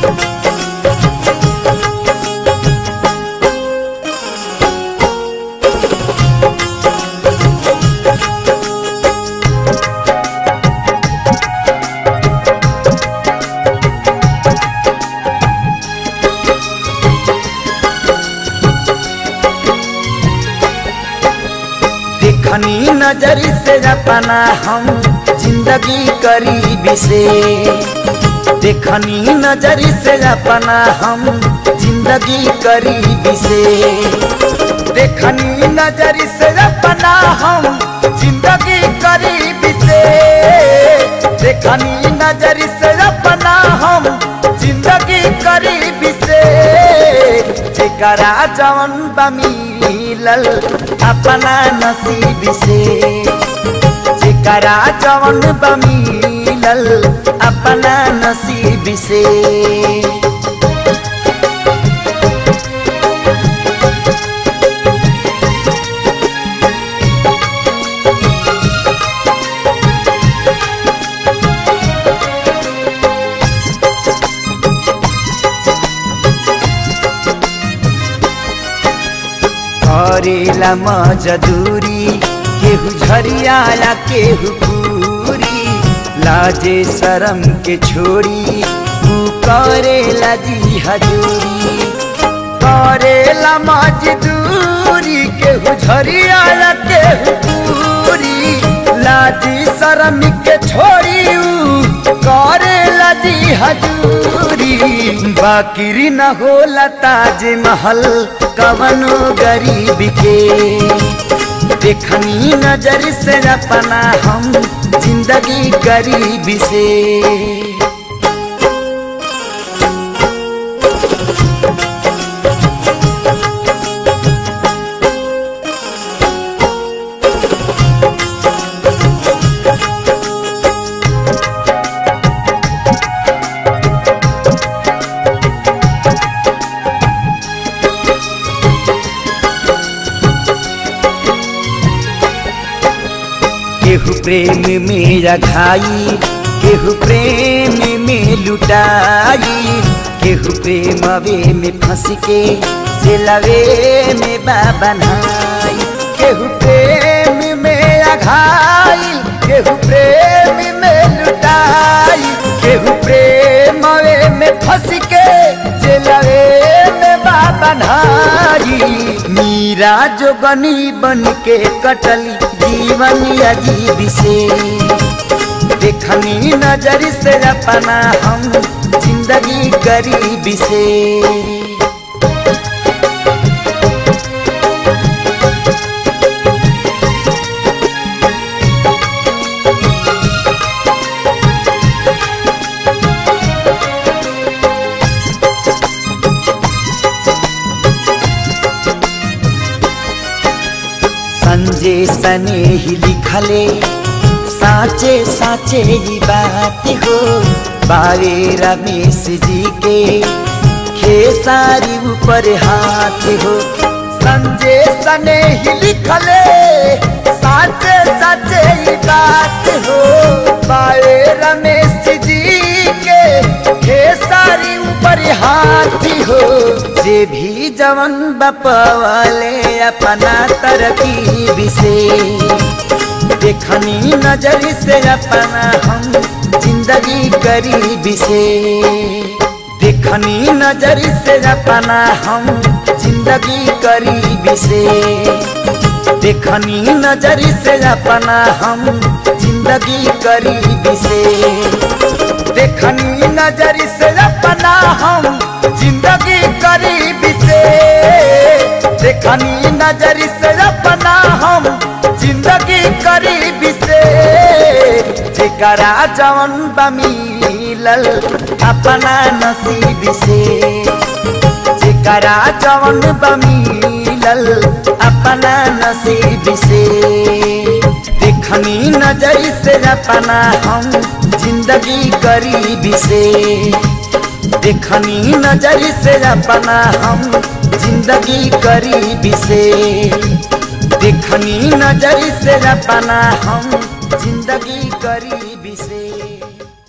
देखनी नजर से अपना हम जिंदगी करीबी से देखनी नजर से अपना हम जिंदगी करीबी से देखनी नजर से अपना हम जिंदगी करीबी से देखनी नजर से अपना हम जिंदगी करीबी से जेकरा जवन बमिलल अपना नसीब से जेकरा जवन बमिलल अपना नसीब से करेला मजदूरी केहू झरियाला केहू पूरी लाजे शरम के छोड़ी तू करेला जी हजूरी करेला मजदूरी केहू झरियाला केहू पूरी लाजी शरम के छोड़ी ऊ करेला जी हजूरी बाकिरी न होला ताज महल कवनो गरीब के देखनी नजर से अपना हम जिंदगी गरीब से केहू प्रेम में रखाई केहू प्रेम में लुटाई केहू प्रेमवे में फंस के जेलवे में बाबनाई केहू प्रेम में रखाई केहू प्रेम में लुटाई केहू प्रेमवे में फंस के जेलवे में बाबनाई मीरा जोगनी बन के कटली जीवन अजीब से देखनी नजर से अपना हम जिंदगी गरीब से संजय सने ही लिखले साचे साचे ही बात हो बारे रमेश जी के खेसारी ऊपर हाथ हो संजय सने ही लिखले साचे साचे ही बात हो बारे रमेश जी के खेसारी ऊपर हाथ हो जे भी जवन बपवाले अपना तरकीब से देखनी नजर से अपना हम जिंदगी गरीब से देखनी नजर से अपना हम जिंदगी गरीब से देखनी नजर से अपना हम जिंदगी गरीब से देखनी नजर से अपना हम जिंदगी गरीब से देखनी नजर से अपना हम जिंदगी गरीब से जेकरा जवन बमिलल अपना नसीब से जेकरा जवन बमिलल अपना नसीब से देखनी नजर से अपना हम जिंदगी गरीब से देखनी नजर से अपना हम जिंदगी गरीब से देखनी नजर से अपना हम जिंदगी गरीब से